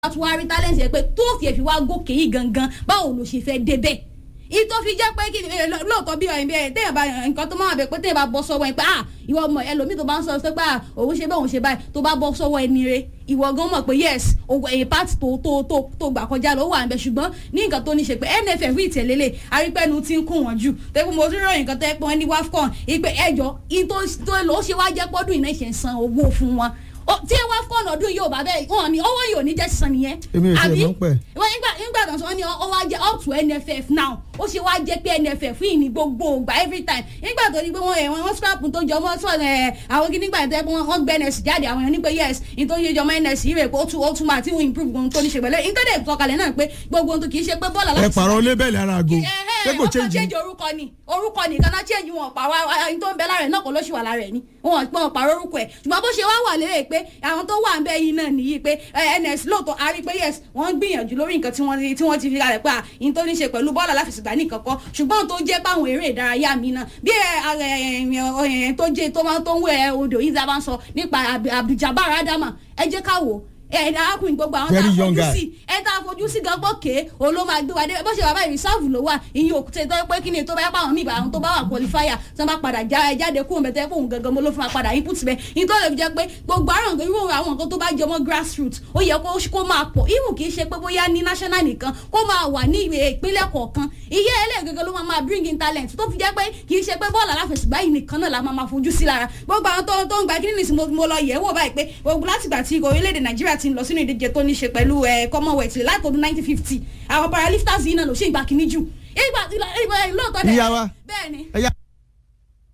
tún wá rí talent yẹn pé tó fi èfi wá gòkè yìí gangan báwo ló ṣe fẹ́ débẹ̀ ìtò fi jẹ́ pé kí ni lóòótọ́ bí ọ̀yìn bí ẹ̀ téèyàn bá nǹkan tó máa bẹ̀ pé téèyàn bá bọ́ sọ́wọ́ ẹ̀ pé ah ìwọ ọmọ ẹlòmíì tó bá ń sọ pé ah òun ṣe bẹ́ẹ̀ òun ṣe báyìí tó bá bọ́ sọ́wọ́ ẹni rẹ ìwọ gan mọ̀ pé yes èyí pàtì tó tó tó tó gbà kọjá ló wà ń bẹ ṣùgbọ́n ní nǹkan tó ní ṣe pé nff rí ìtẹ̀lélẹ̀ arípẹ́nu ti ń kún wọn jù tẹ́kun mo tún ròyìn nǹkan tẹ́ pé wọ́n ní wafcon ìpè ẹjọ́ ìtò ló ṣe wá jẹ́ pọ́dún ìná ìṣẹ̀ san owó fún wọn tí wafcon ọdún yóò bá bẹ́ẹ̀ wọn ni owó yóò ní jẹ́ sísan nìyẹn èmi ò tiẹ̀ mọ̀ pẹ́. nígbà tó ń sọ wọn ni ó wá jẹ́ up to nff now ó ṣe wá jẹ́ pé nff yìí ní gbogbo ògbà every time nígbà tó ní pé wọ́n ẹ̀ wọ́n scrap tó jọ mọ́ sọ̀rọ̀ ẹ̀ àwọn kí nígbà tó yẹ pé wọ́n gbé ns jáde àwọn èèyàn ní pé yes ní tó yẹ jọmọ́ ns yìí rẹ̀ pé ó tún ó tún máa tí wọ́n improve ohun tó ní ṣe pẹ̀lẹ́ ní tó dẹ̀ sọ̀kalẹ̀ náà pé gbogbo ohun tó kì í ṣe pé bọ́ọ̀lù ẹ pààrọ̀ lébẹ̀lì ara àgò ṣé kò ọkọ̀ change change orúkọ ni orúkọ nìkan náà change wọn pàrọ̀ ẹni tó ń bẹ lára ẹ̀ náà kò ló ṣì wà lára ẹ̀ ni wọn pọ̀ pàrọ̀ orúkọ ẹ̀ ṣùgbọ́n bó ṣe wá wà lérè pé àwọn tó wà ń bẹ yìí náà nìyí pé ns lóòótọ́ a rí pé yes wọ́n ń gbìyànjú lórí nǹkan tí wọ́n tí wọ́n ti fi kalẹ̀ pé àyìn tó ní ṣe pẹ̀lú bọ́ọ̀lù aláfẹsẹ̀gbá nìkan kọ́ ṣùgbọ́n tó jẹ́ báwọn eré ìdárayá mi náà bí ẹ tó jẹ́ tó máa tó ń wẹ̀ odò yìí dábàá ń sọ nípa Abdul-Jabbar Adama ẹ jẹ́ ká wò ẹ arákùnrin gbogbo àwọn tá a Very young fojú guy. sí ẹ tá a fojú sí gan gbọ́kẹ́ òun ló máa gbé wa dé bó ṣe wà báyìí reserve ló wà ìyẹn òkúta tó pé kí ni tó bá yá pàwọn míì bá àwọn tó bá wà qualifier tó bá padà já ẹ jáde kúrò mẹ́tẹ́ pé òun gangan mo ló fún wa padà input bẹ́ẹ̀ ìyẹn tó lè fi jẹ́ pé gbogbo àrùn irú àwọn nǹkan tó bá jọmọ́ grassroots ó yẹ kó kó máa pọ̀ even kì í ṣe pé bóyá ní national nìkan kó máa wà ní ìpínlẹ̀ kọ̀ọ̀kan iye ẹlẹ́gẹ̀gẹ̀ ló máa máa bring in talent tó fi jẹ́ pé kì í ṣe pé bọ́ọ̀lù aláfẹsẹ̀gbá yìí nìkan náà la máa máa fojú sí lára gbogbo àwọn tó tó ń gba kíní nìsín mo mo lọ yẹ̀ wò báyìí pé gbogbo látìgbà tí orílẹ̀-èdè nàìjíríà ti ń lọ sínú ìdíje tó ní ṣe pẹ̀lú ẹ̀ commonwealth láti ọdún 1950 àwọn paralifters yìí náà ló ṣe ìgbà kíní jù ìgbà ìgbà lóòótọ́ dẹ̀ Ìyá wa. bẹ́ẹ̀ ni ẹ̀yà